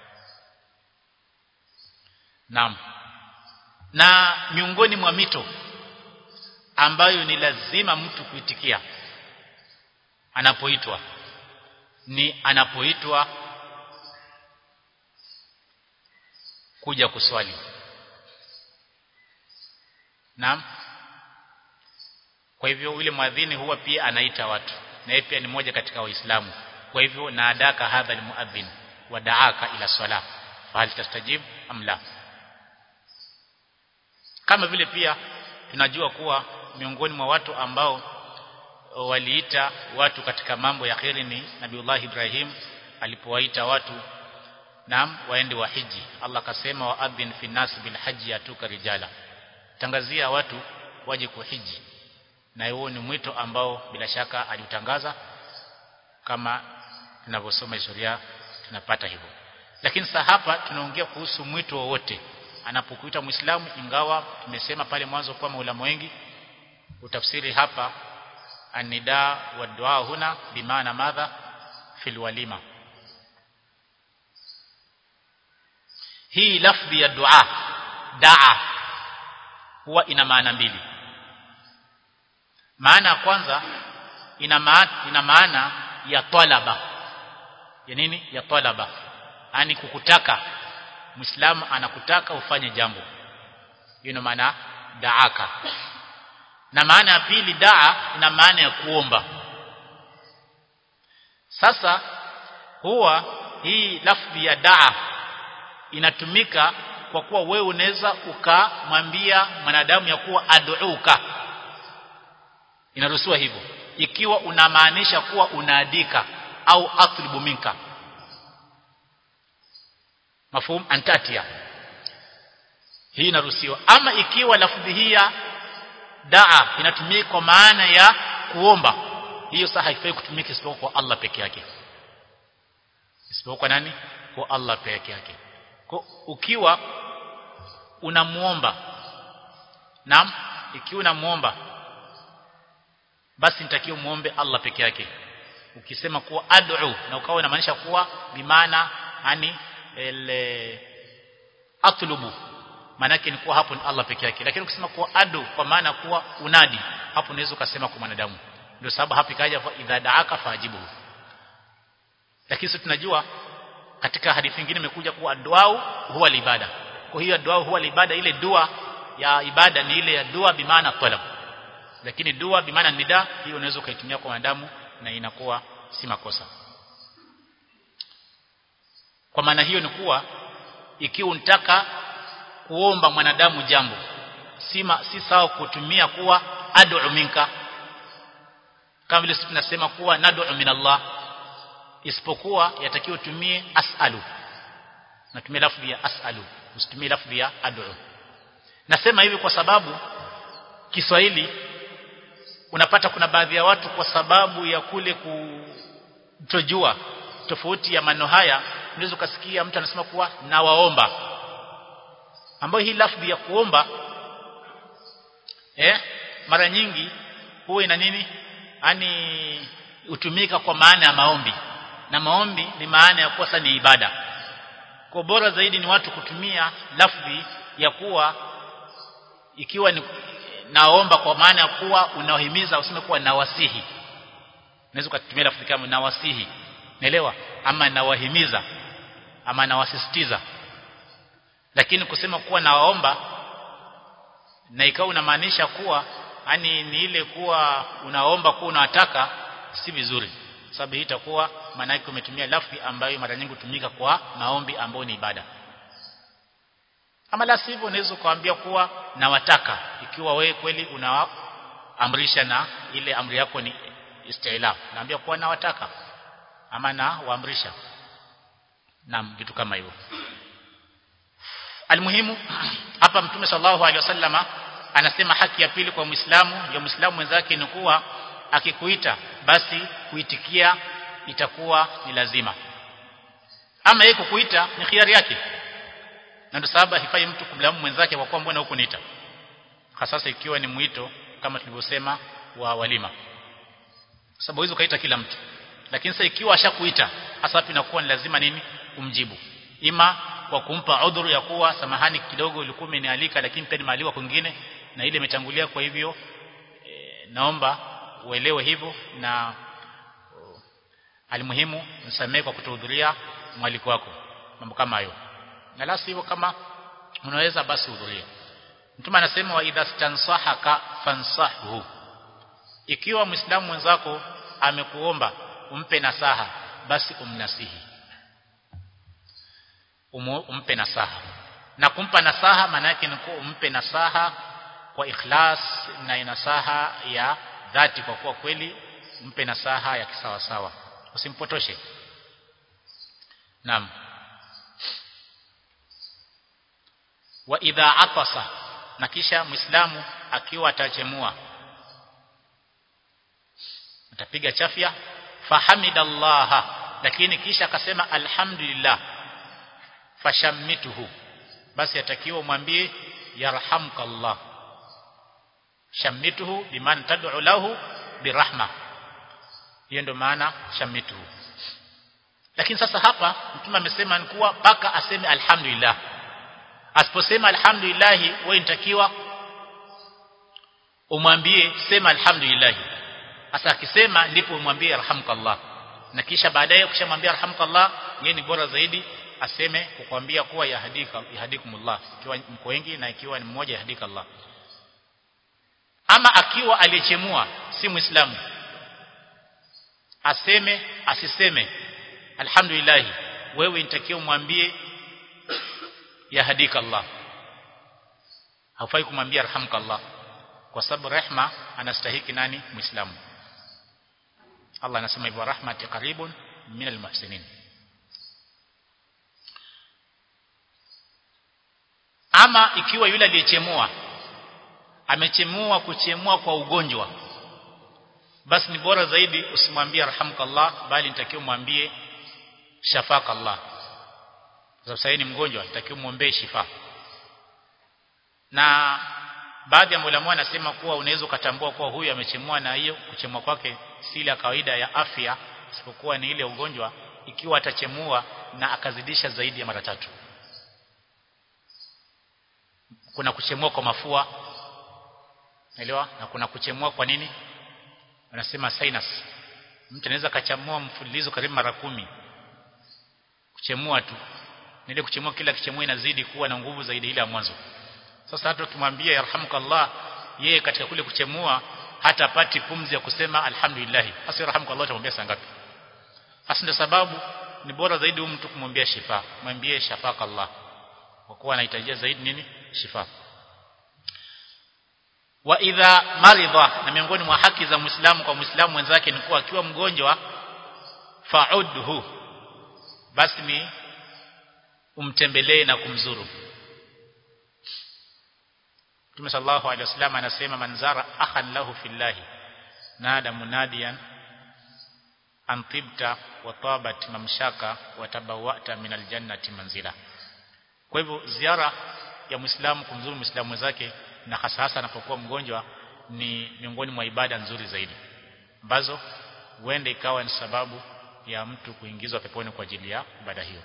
Naam. Na miongoni mwa mito ambayo ni lazima mtu kuitikia anapoitwa ni anapoitwa kuja kuswali. Naam. Kwa hivyo yule mwadhini huwa pia anaita watu na yeye pia ni mmoja katika waislamu. Kwa hivyo naadaka hadha almuadhin wa daaka ila swala fahal tastajib am la kama vile pia tunajua kuwa miongoni mwa watu ambao waliita watu katika mambo ya kheri ni Nabiullah Ibrahim alipowaita watu naam waende wa hiji Allah kasema wa adhin fi nas bil haji atuka rijala tangazia watu waje kuhiji na huo ni mwito ambao bila shaka aliutangaza kama tunavyosoma historia tunapata hivyo lakini sasa hapa tunaongea kuhusu mwito wowote anapokuita muislamu ingawa tumesema pale mwanzo kwa maulama wengi utafsiri hapa anida wa dua huna bimaana madha fil walima hii lafdhi ya dua daa huwa ina maana mbili maana ya kwanza ina maana ina maana ya talaba ya nini ya talaba yani kukutaka Muislamu anakutaka ufanye jambo. Hiyo ina maana daaka. Na maana ya pili daa ina maana ya kuomba. Sasa huwa hii lafdhi ya daa inatumika kwa kuwa wewe unaweza ukamwambia mwanadamu ya kuwa ad'uka. Inaruhusiwa hivyo ikiwa unamaanisha kuwa unaadika au atlubu minka mafhum antatia hii inaruhusiwa ama ikiwa lafdhi hii ya daa inatumika kwa maana ya kuomba hiyo sasa haifai kutumika isipokuwa kwa Allah peke yake isipokuwa kwa nani kwa Allah peke yake kwa ukiwa unamuomba naam ikiwa unamuomba basi nitakiwa muombe Allah peke yake ukisema kuwa ad'u na ukawa unamaanisha kuwa bimaana yani ile atlubu maana yake ni kuwa hapo ni Allah peke yake lakini ukisema kuwa adu kwa maana kuwa unadi hapo unaweza ukasema kwa mwanadamu ndio sababu hapa ikaja idha daaka fajibu lakini sisi tunajua katika hadithi nyingine imekuja kuwa dua huwa ibada kwa hiyo dua huwa ibada ile dua ya ibada ni ile ya dua bimaana talab lakini dua bimaana nida hiyo unaweza ukaitumia kwa wanadamu na inakuwa si makosa kwa maana hiyo ni kuwa ikiwa unataka kuomba mwanadamu jambo si si sawa kutumia kuwa ad'u minka kama vile tunasema kuwa nad'u min Allah isipokuwa yatakiwa utumie as'alu natumia lafzi ya as'alu usitumie lafzi ya ad'u nasema hivi kwa sababu Kiswahili unapata kuna baadhi ya watu kwa sababu ya kule kutojua tofauti ya maneno haya unaweza ukasikia mtu anasema kuwa nawaomba ambayo hii lafzi ya kuomba eh mara nyingi huwa ina nini yani hutumika kwa maana ya maombi na maombi ni maana ya kosa ni ibada kwa bora zaidi ni watu kutumia lafzi ya kuwa ikiwa ni naomba kwa maana ya kuwa unawahimiza useme kuwa nawasihi unaweza kutumia lafzi kama nawasihi naelewa ama nawahimiza ama nawasisitiza lakini kusema kuwa nawaomba na ikawa unamaanisha kuwa yani ni ile kuwa unaomba kuwa unawataka si vizuri sababu hii itakuwa maana yake umetumia lafzi ambayo mara nyingi hutumika kwa maombi ambayo ni ibada ama la sivyo unaweza kuambia kuwa nawataka ikiwa wewe kweli unaamrisha na ile amri yako ni istila naambia kuwa nawataka ama na waamrisha na vitu kama hivyo almuhimu hapa mtume sallallahu alaihi wasallama anasema haki ya pili kwa muislamu ya muislamu mwenzake ni kuwa akikuita basi kuitikia itakuwa ni lazima ama yeye kukuita ni khiari yake na ndio sababu haifai mtu kumlamu mwenzake kwa kuwa mbona huko niita hasa ikiwa ni mwito kama tulivyosema wa walima sababu hizo kaita kila mtu lakini sasa ikiwa ashakuita hasa hapo inakuwa ni lazima nini umjibu ima kwa kumpa udhuru ya kuwa samahani kidogo ulikuwa umenialika lakini pia nimealiwa kwingine na ile imetangulia kwa hivyo e, naomba uelewe hivyo na uh, alimuhimu nisamee kwa kutohudhuria mwaliko wako mambo kama hayo na la hivyo kama unaweza basi hudhuria mtume anasema wa idha stansahaka fansahhu ikiwa muislamu mwenzako amekuomba umpe nasaha basi umnasihi Umu, umpe nasaha na kumpa nasaha maana yake ni umpe nasaha kwa ikhlas na nasaha ya dhati kwa kuwa kweli mpe nasaha ya kisawa sawa usimpotoshe naam wa idha atasa na kisha muislamu akiwa atachemua atapiga chafya fahamidallaha lakini kisha akasema alhamdulillah fashammituhu basi atakiwa umwambie yarhamkallah shammituhu biman tad'u lahu birahma hiyo ndio maana shammituhu lakini sasa hapa mtume amesema ni kuwa paka aseme alhamdulillah asiposema alhamdulillah wewe inatakiwa umwambie sema alhamdulillah sasa akisema ndipo umwambie yarhamkallah na kisha baadaye ukishamwambia yarhamkallah yeye ni bora zaidi aseme kukwambia kuwa yahdika yahdikumullah ikiwa mko wengi na ikiwa ni mmoja yahdika Allah ama akiwa aliyechemua si muislamu aseme asiseme alhamdulillah wewe inatakiwa umwambie yahdika Allah haufai kumwambia arhamka Allah kwa sababu rehma anastahiki nani muislamu Allah anasema hivyo rahmati qaribun minal muhsinin ama ikiwa yule aliyechemua amechemua kuchemua kwa ugonjwa basi ni bora zaidi usimwambie arhamkallah bali nitakiwa mwambie shafakallah sababu sasa ni mgonjwa nitakiwa muombee shifa na baadhi ya maulama wanasema kuwa unaweza ukatambua kuwa huyu amechemua na hiyo kuchemua kwake si ile kawaida ya afya isipokuwa ni ile ugonjwa ikiwa atachemua na akazidisha zaidi ya mara tatu kuna kuchemua kwa mafua Unaelewa? Na kuna kuchemua kwa nini? Wanasema sinus. Mtu anaweza kachamua mfululizo karibu mara kumi kuchemua tu ile kuchemua kila kichemua inazidi kuwa na nguvu zaidi ile ya mwanzo sasa hata ukimwambia yarhamukallah yeye katika kule kuchemua hata apati pumzi ya kusema alhamdulillah hasa yarhamukallah utamwambia saa ngapi hasa ndio sababu ni bora zaidi huyu mtu kumwambia shifa mwambie shafaka Allah kwa kuwa anahitajia zaidi nini shifa wa idha maridha na miongoni mwa haki za muislamu kwa muislamu mwenzake ni kuwa akiwa mgonjwa fa'udhu basi ni umtembelee na kumzuru Mtume sallallahu alaihi wasallam anasema manzara akhan lahu fillahi nada munadiyan an tibta wa tabat mamshaka wa tabawata min aljannati manzila kwa hivyo ziara ya muislamu kumzuru muislamu mwenzake na hasa hasa anapokuwa mgonjwa ni miongoni mwa ibada nzuri zaidi ambazo huenda ikawa ni sababu ya mtu kuingizwa peponi kwa ajili ya ibada hiyo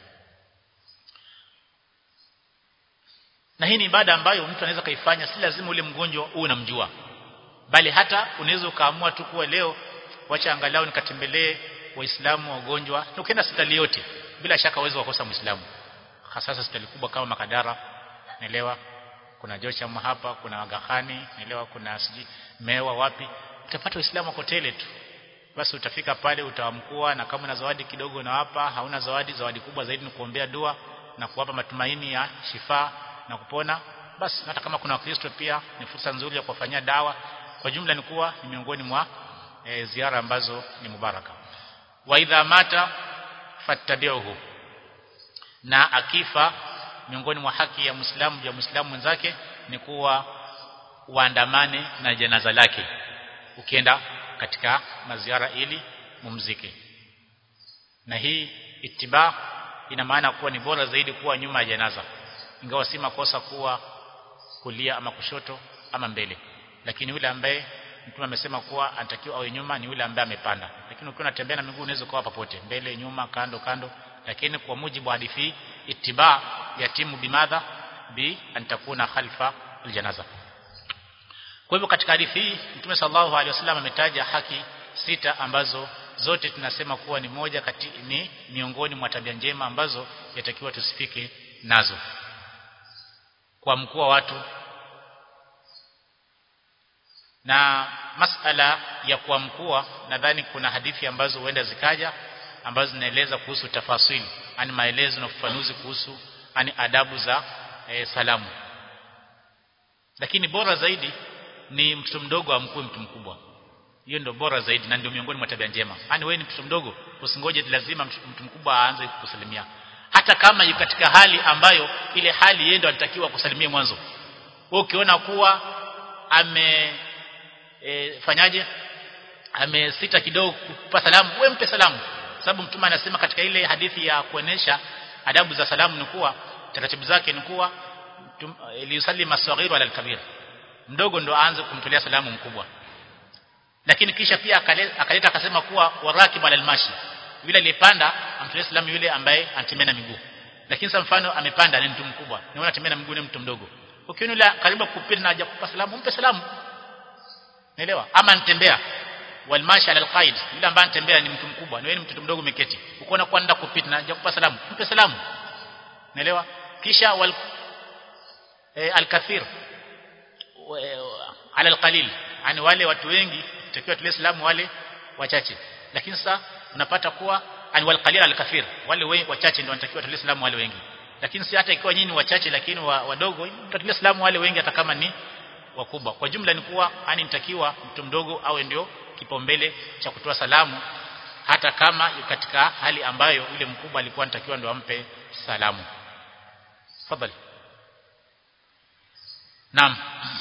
na hii ni ibada ambayo mtu anaweza kaifanya si lazima ule mgonjwa uwe unamjua bali hata unaweza ukaamua tu kuwa leo wacha angalau nikatembelee waislamu wagonjwa na ukienda hospitali yote bila shaka uwezo wakosa muislamu hasa hospitali kubwa kama Makadara naelewa kuna Jocham hapa kuna Agahani naelewa kuna siji Mewa wapi utapata waislamu wako tele tu basi utafika pale utawamkua na kama una zawadi kidogo unawapa hauna zawadi zawadi kubwa zaidi ni kuombea dua na kuwapa matumaini ya shifa na kupona basi hata kama kuna wakristo pia ni fursa nzuri ya kuwafanyia dawa kwa jumla ni kuwa ni miongoni mwa e, ziara ambazo ni mubaraka wa idha mata fattabi'uhu na akifa miongoni mwa haki ya Muislamu ya Muislamu mwenzake ni kuwa waandamane na janaza lake ukienda katika maziara ili mumzike na hii ittiba ina maana kuwa ni bora zaidi kuwa nyuma ya janaza ingawa si makosa kuwa kulia ama kushoto ama mbele lakini yule ambaye mtume amesema kuwa anatakiwa awe nyuma ni yule ambaye amepanda lakini ukiwa unatembea na miguu unaweza kuwa popote mbele nyuma kando kando lakini kwa mujibu wa hadithi ittiba yatimu bimadha bi antakuna khalfa aljanaza kwa hivyo katika hadithi hii mtume sallallahu alaihi wasallam ametaja haki sita ambazo zote tunasema kuwa ni moja kati ni miongoni mwa tabia njema ambazo yatakiwa tusifike nazo kwa mkuu wa watu na masala ya kuamkua nadhani kuna hadithi ambazo huenda zikaja ambazo zinaeleza kuhusu tafasili ani maelezo na ufafanuzi kuhusu ani adabu za e, salamu lakini bora zaidi ni mtoto mdogo amkue mtu mkubwa hiyo ndio bora zaidi na ndio miongoni mwa tabia njema yani wewe ni mtoto mdogo usingoje lazima mtu mkubwa aanze kukusalimia hata kama yuko katika hali ambayo ile hali yeye ndo anatakiwa kusalimia mwanzo wewe ukiona kuwa ame e, fanyaje amesita kidogo kupa salamu wewe mpe salamu sababu mtume anasema katika ile hadithi ya kuonesha adabu za salamu ni kuwa taratibu zake ni kuwa liusalli masaghiru ala alkabir mdogo ndo aanze kumtolea salamu mkubwa lakini kisha pia akaleta akasema kuwa warakib ala almashi yule aliyepanda amtolee salamu yule ambaye anatembea na miguu lakini sasa mfano amepanda ni mtu mkubwa na yule anatembea na miguu ni mtu mdogo ukiona yule karibu kupita na haja kupa salamu mpe salamu naelewa ama anatembea walmashi ala alqaid yule ambaye anatembea ni mtu mkubwa na wewe ni mtoto mdogo umeketi ukoona kwenda kupita na haja kupa salamu mpe salamu naelewa kisha wal e, alkathir ala alqalil yani wale watu wengi takiwa tule salamu wale wachache lakini sasa unapata kuwa ani wal qalil al kathir wale wengi wachache ndio wanatakiwa tule salamu wale wengi lakini si hata ikiwa nyinyi wachache lakini wa, wadogo mtatulia salamu wale wengi hata kama ni wakubwa kwa jumla ni kuwa ani nitakiwa mtu mdogo awe ndio kipaumbele cha kutoa salamu hata kama katika hali ambayo yule mkubwa alikuwa anatakiwa ndio ampe salamu tafadhali naam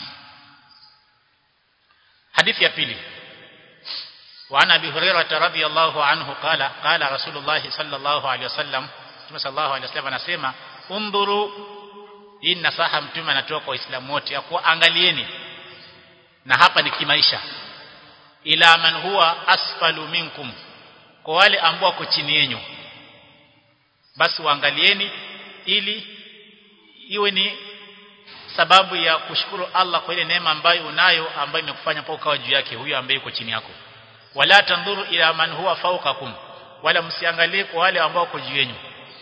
hadithi ya pili وعن ابي هريره رضي الله عنه قال قال رسول الله صلى الله عليه وسلم Mtume sallallahu alaihi wasallam anasema undhuru hii nasaha mtume anatoa kwa waislamu wote ya kuwa angalieni na hapa ni kimaisha ila man huwa asfalu minkum kwa wale ambao wako chini yenu basi waangalieni ili iwe ni sababu ya kushukuru Allah kwa ile neema ambayo unayo ambayo imekufanya mpaka ukawa juu yake huyo ambaye yuko chini yako wala tandhuru ila man huwa fawqakum wala msiangalie kwa wale ambao wako juu yenu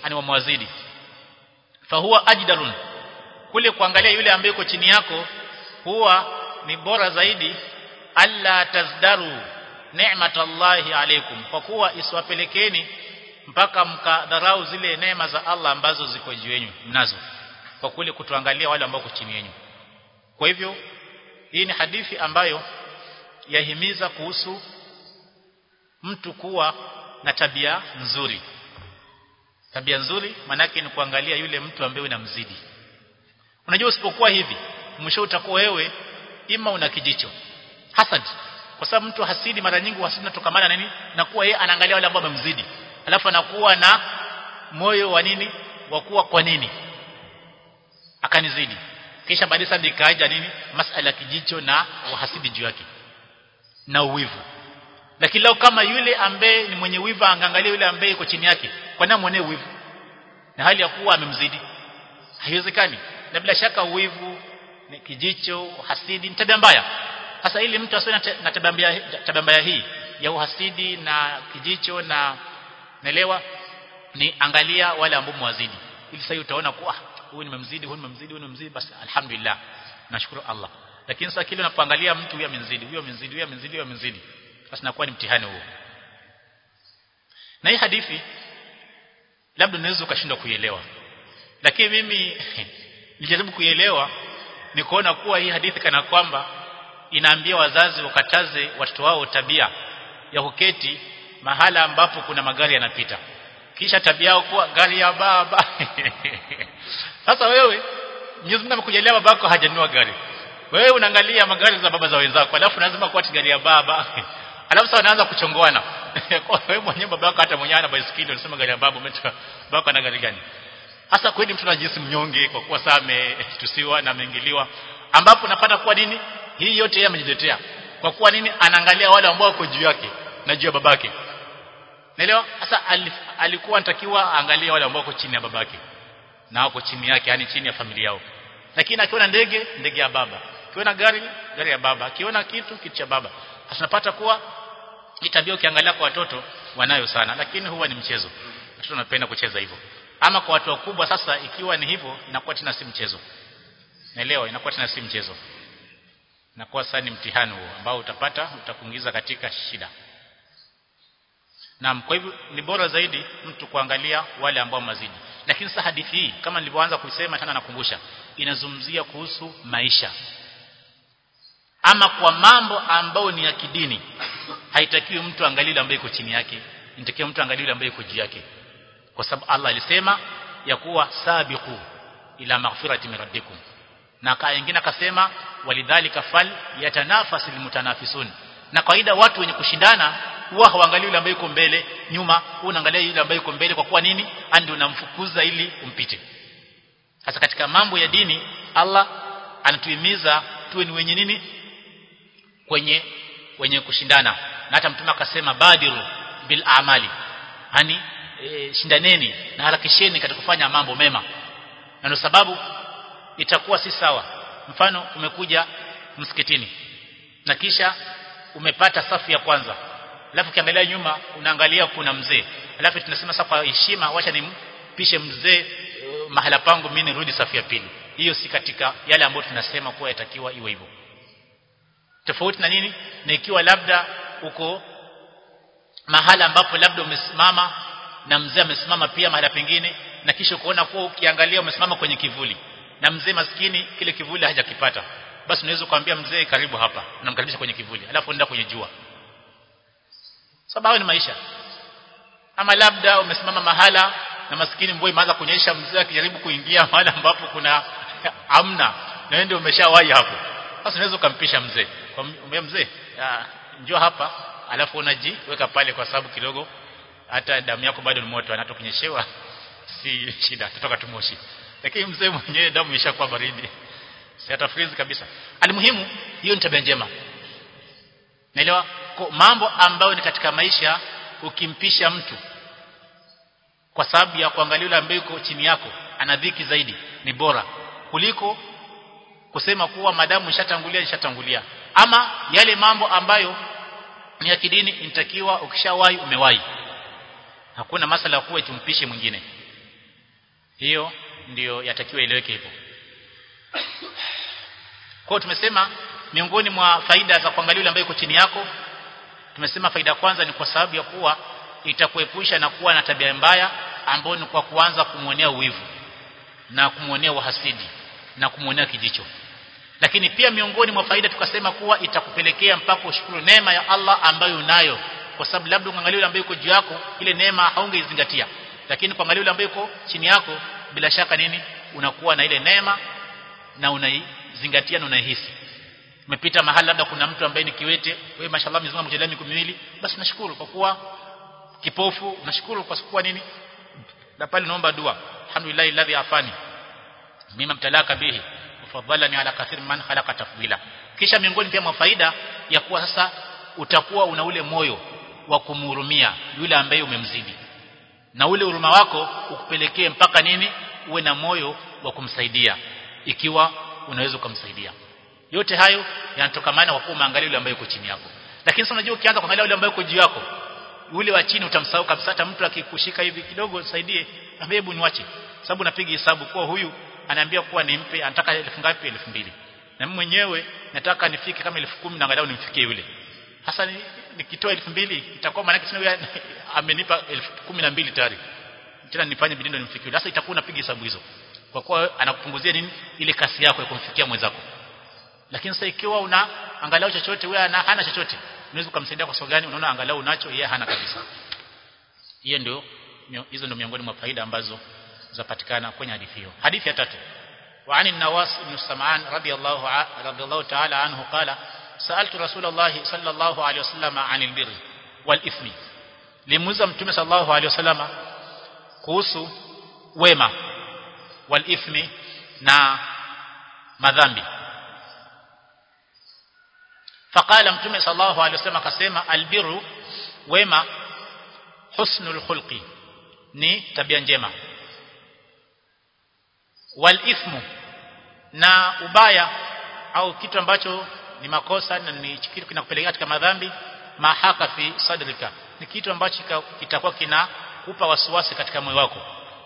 ani wamwazidi fahuwa ajdalun kule kuangalia yule ambaye yuko chini yako huwa ni bora zaidi alla tazdaru ni'matallahi alaykum kwa kuwa isiwapelekeni mpaka mkadharau zile neema za Allah ambazo ziko juu yenu mnazo kwa kule kutuangalia wale ambao chini yenu kwa hivyo hii ni hadithi ambayo yahimiza kuhusu mtu kuwa na tabia nzuri tabia nzuri manake ni kuangalia yule mtu ambaye unamzidi unajua usipokuwa hivi mwisho utakuwa wewe ima una kijicho hasad kwa sababu mtu hasidi mara nyingi hasidi natokamana na nini na kuwa yeye anaangalia wale ambao wamemzidi alafu anakuwa na moyo wa nini wa kuwa kwa nini akanizidi kisha baadaye sasa nikaja nini masala ya kijicho na uhasidi juu yake na uwivu lakini leo kama yule ambaye ni mwenye wivu angaangalia yule ambaye yuko chini yake kwa nini muonee wivu na hali ya kuwa amemzidi haiwezekani na bila shaka uwivu ni kijicho hasidi ni tabia mbaya sasa ili mtu asiwe na tabia mbaya tabia mbaya hii ya uhasidi na kijicho na naelewa ni angalia wale ambao mwazidi ili sasa utaona kuwa huyu nimemzidi huyu nimemzidi huyu nimemzidi basi alhamdulillah nashukuru Allah lakini sasa kile unapoangalia mtu huyu amenzidi huyu amenzidi huyu amenzidi huyu amenzidi basi nakuwa ni mtihani huo na hii hadithi labda unaweza ukashindwa kuielewa lakini mimi nilijaribu kuielewa ni kuona kuwa hii hadithi kana kwamba inaambia wazazi wakataze watoto wao tabia ya kuketi mahala ambapo kuna magari yanapita kisha tabia yao kuwa gari ya baba sasa wewe Mwenyezi Mungu amekujalia babako hajanunua gari wewe unaangalia magari za baba za wenzako alafu lazima kuwa gari ya baba alafu sasa wanaanza kuchongoana kwa wewe mwenyewe babako hata mwenyewe ana baisikeli unasema gari ya baba umetoka babako ana gari gani hasa kweli mtu anajisi mnyonge kwa kuwa saa ametusiwa na ameingiliwa ambapo napata kuwa nini hii yote yeye amejiletea kwa kuwa nini anaangalia wale ambao wako juu yake na juu ya babake naelewa sasa alikuwa anatakiwa aangalie wale ambao wako chini ya babake na wako chini yake yani chini ya familia yao lakini akiona ndege ndege ya baba akiona gari gari ya baba akiona kitu kitu cha baba tunapata kuwa hii tabia ukiangalia kwa watoto wanayo sana lakini huwa ni mchezo watoto wanapenda kucheza hivyo ama kwa watu wakubwa sasa ikiwa ni hivyo inakuwa tena si mchezo naelewa inakuwa tena si mchezo inakuwa sasa ni mtihani huo ambao utapata utakuingiza katika shida Naam kwa hivyo ni bora zaidi mtu kuangalia wale ambao mazidi lakini sasa hadithi hii kama nilivyoanza kusema tena nakumbusha inazungumzia kuhusu maisha ama kwa mambo ambayo ni ya kidini haitakiwi mtu angalie ambaye iko chini yake inatakiwa mtu angalie ambaye iko juu yake kwa sababu Allah alisema ya kuwa sabiqu ila maghfirati min rabbikum na kaa nyingine akasema walidhalika fal yatanafasil mutanafisun na kawaida watu wenye kushindana huwa hawaangalii yule ambaye yuko mbele nyuma unaangalia yule ambaye yuko mbele kwa kuwa nini ndio unamfukuza ili umpite hasa katika mambo ya dini Allah anatuhimiza tuwe ni wenye nini kwenye wenye kushindana na hata mtume akasema badiru bil amali yani e, shindaneni na harakisheni katika kufanya mambo mema na ndio sababu itakuwa si sawa mfano umekuja msikitini na kisha umepata safu ya kwanza alafu ukiangalia nyuma unaangalia kuna mzee alafu tunasema sasa kwa heshima wacha nimpishe mzee uh, mahala pangu mimi nirudi safu ya pili hiyo si katika yale ambayo tunasema kuwa yatakiwa iwe hivyo tofauti na nini na ikiwa labda uko mahala ambapo labda umesimama na mzee amesimama pia mahala pengine na kisha kuona kuwa ukiangalia umesimama kwenye kivuli na mzee maskini kile kivuli hajakipata basi unaweza kumwambia mzee karibu hapa unamkaribisha kwenye kivuli alafu nenda kwenye jua sababu ni maisha ama labda umesimama mahala na maskini mvua imeanza kunyesha mzee akijaribu kuingia mahala ambapo kuna amna na wewe ndio umeshawahi hapo sasa unaweza kumpisha mzee kumwambia mzee njoo hapa alafu unajiweka pale kwa sababu kidogo hata damu yako bado ni moto hata kunyeshewa si shida tutoka tumoshi lakini mzee mwenyewe damu imeshakuwa baridi si atafrizi kabisa alimuhimu hiyo ni tabia njema naelewa mambo ambayo ni katika maisha ukimpisha mtu kwa sababu ya kuangalia yule ambaye yuko chini yako ana dhiki zaidi ni bora kuliko kusema kuwa madamu nishatangulia nishatangulia ama yale mambo ambayo ni ya kidini inatakiwa ukishawahi umewahi hakuna masala ya kuwa tumpishe mwingine hiyo ndiyo yatakiwa ileweke hivyo kwa tumesema miongoni mwa faida za kuangalia yule ambaye yuko chini yako tumesema faida kwanza ni kwa sababu ya kuwa itakuepusha na kuwa na tabia mbaya ambayo ni kwa kuanza kumwonea uwivu na kumwonea uhasidi na kumwonea kijicho lakini pia miongoni mwa faida tukasema kuwa itakupelekea mpaka ushukuru neema ya Allah ambayo unayo kwa sababu labda uangalie yule ambaye yuko juu yako ile neema haungeizingatia lakini kuangalia yule ambaye yuko chini yako bila shaka nini unakuwa na ile neema na unaizingatia na unaihisi umepita mahali labda kuna mtu ambaye ni kiwete wewe mashallah mzima mjalia miguu miwili basi nashukuru kwa kuwa kipofu unashukuru kwa kuwa nini na pale naomba dua alhamdulillah alladhi afani mima mtalaka bihi fadhalani ala kathir man khalaqa tafdila kisha miongoni pia mwa faida ya kuwa sasa utakuwa una ule moyo wa kumhurumia yule ambaye umemzidi na ule huruma wako ukupelekee mpaka nini uwe na moyo wa kumsaidia ikiwa unaweza kumsaidia yote hayo yanatokamana kwa kuwa umeangalia yule ambaye yuko chini yako lakini sasa unajua ukianza kuangalia yule ambaye yuko juu yako yule wa chini utamsahau kabisa hata mtu akikushika hivi kidogo saidie ambie hebu niwache sababu napiga hesabu kwa huyu anaambia kuwa nimpe anataka elfu ngapi elfu mbili na mimi mwenyewe nataka nifike kama elfu kumi na angalau nimfikie yule hasa nikitoa elfu mbili itakuwa maana kisema amenipa elfu kumi na mbili tayari tena nifanye bidii ndio nimfikie yule sasa itakuwa unapiga hesabu hizo kwa kuwa anakupunguzia nini ile kasi yako ya kumfikia mwenzako lakini sasa ikiwa una angalau chochote wewe ana hana chochote unaweza kumsaidia kwa sababu gani unaona angalau unacho yeye hana kabisa hiyo ndio hizo ndio miongoni mwa faida ambazo zapatikana kwenye hadithi hiyo hadithi ya tatu وعن النواس بن سمعان رضي الله ع... رضي الله تعالى عنه قال سألت رسول الله صلى الله عليه وسلم عن البر والإثم limuuza mtume sallallahu alaihi wasallam kuhusu wema walithmi na madhambi faqala mtume sallallahu alaihi wasallam akasema albiru wema husnul khulqi ni tabia njema walithmu na ubaya au kitu ambacho ni makosa na ni kitu kinakupelekea katika madhambi mahaka fi sadrika ni kitu ambacho kitakuwa kinakupa wasiwasi katika moyo wako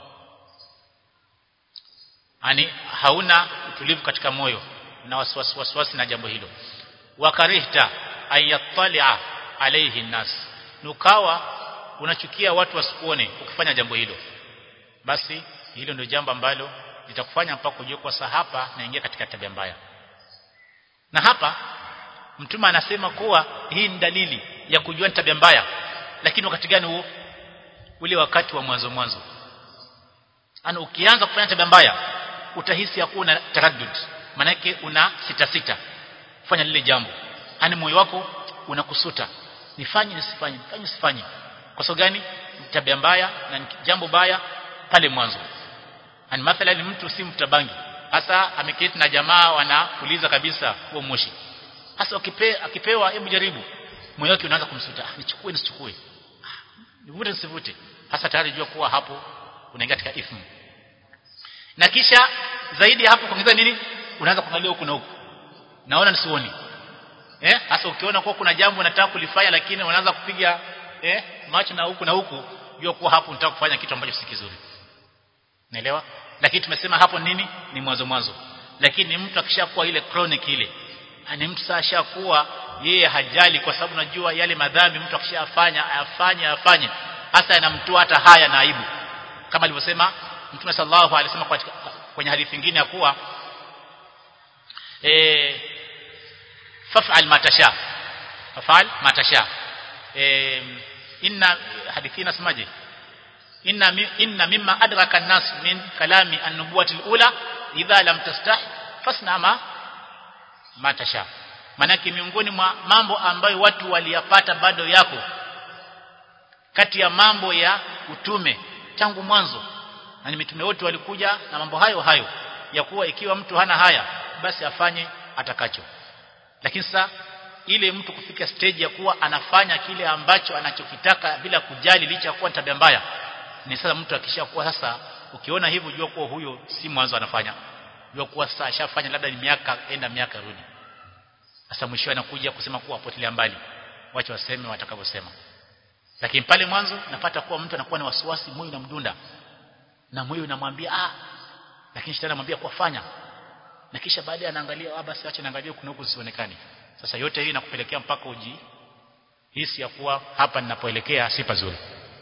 yani hauna utulivu katika moyo na wasiwasi wasiwasi na jambo hilo wakarihta ayattalia alayhi nas nukawa unachukia watu wasikuone ukifanya jambo hilo basi hilo ndio jambo ambalo litakufanya mpaka ujue kwa sahapa naingia katika tabia mbaya na hapa mtume anasema kuwa hii ni dalili ya kujua tabia mbaya lakini wakati gani huo ule wakati wa mwanzo mwanzo ana ukianza kufanya tabia mbaya utahisi ya kuwa na taraddud manake una sita sita kufanya lile jambo yani moyo wako unakusuta nifanye nisifanye nifanye nisifanye kwa sababu gani tabia mbaya na jambo baya pale mwanzo ani mathalan mtu si mtabangi hasa ameketi na jamaa wanapuliza kabisa huo moshi hasa akipe, akipewa hebu jaribu moyo wake unaanza kumsuta ah, nichukue nisichukue ah, nivute nisivute hasa tayari jua kuwa hapo unaingia katika ithmu na kisha zaidi ya hapo kuongeza nini unaanza kuangalia huku na huku naona nisioni eh hasa ukiona kuwa kuna jambo unataka kulifanya lakini unaanza kupiga eh macho na huku na huku jua kuwa hapo unataka kufanya kitu ambacho si kizuri naelewa lakini tumesema hapo nini ni mwanzo mwanzo lakini mtu akishakuwa ile chronic ile ani mtu sasa ashakuwa yeye hajali kwa sababu najua yale madhambi mtu akishafanya afanye afanye hasa yanamtoa hata haya na aibu kama alivyosema Mtume sallallahu alaihi wasallam kwenye hadithi nyingine ya kuwa eh faf'al ma tasha faf'al ma tasha eh inna hadithi inasemaje inna inna mimma adraka an-nas min kalami an-nubuwati al-ula idha lam tastah fasna ma ma tasha manake miongoni mwa mambo ambayo watu waliyapata bado yako kati ya mambo ya utume tangu mwanzo na ni mitume wote walikuja na mambo hayo hayo ya kuwa ikiwa mtu hana haya basi afanye atakacho lakini sasa ile mtu kufika stage ya kuwa anafanya kile ambacho anachokitaka bila kujali licha ya kuwa tabia mbaya ni sasa mtu akishakuwa sasa ukiona hivyo jua kuwa huyo si mwanzo anafanya jua kuwa sasa ashafanya labda ni miaka enda miaka rudi sasa mwisho anakuja kusema kuwa potelea mbali wacha waseme watakavyosema lakini pale mwanzo napata kuwa mtu anakuwa na wasiwasi moyo na mdunda na moyo unamwambia ah lakini shetani anamwambia kwa fanya na kisha baadaye anaangalia ah basi acha naangalia kuna huku sionekani sasa yote hii inakupelekea mpaka uji hisi ya kuwa hapa ninapoelekea si pazuri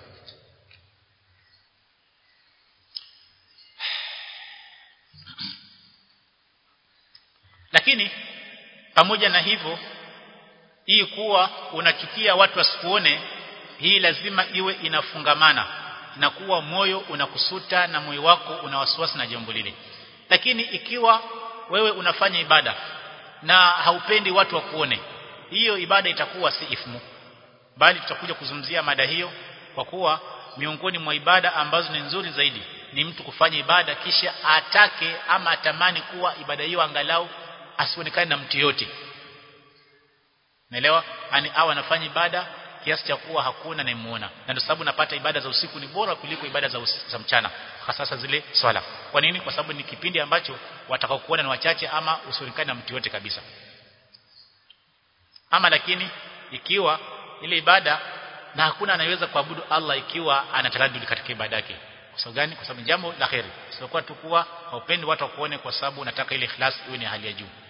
lakini pamoja na hivyo hii kuwa unachukia watu wasikuone hii lazima iwe inafungamana na kuwa moyo unakusuta na moyo wako una wasiwasi na jambo lile lakini ikiwa wewe unafanya ibada na haupendi watu wakuone hiyo ibada itakuwa si ifmu bali tutakuja kuzungumzia mada hiyo kwa kuwa miongoni mwa ibada ambazo ni nzuri zaidi ni mtu kufanya ibada kisha atake ama atamani kuwa ibada hiyo angalau asionekane na mtu yote Naelewa? Ani awe anafanya ibada kiasi cha kuwa hakuna anayemuona. Na ndio sababu napata ibada za usiku ni bora kuliko ibada za, usiku, za mchana. Hasa zile swala. Kwa nini? Kwa sababu ni kipindi ambacho watakao kuona ni wachache ama usionekane na mtu yote kabisa. Ama lakini ikiwa ile ibada na hakuna anayeweza kuabudu Allah ikiwa anataradudi katika ibada yake. Kwa sababu gani? Kwa sababu jambo la khairi. Sio kwa tu kuwa haupendi watu wakuone kwa sababu unataka ile ikhlas iwe ni hali ya juu.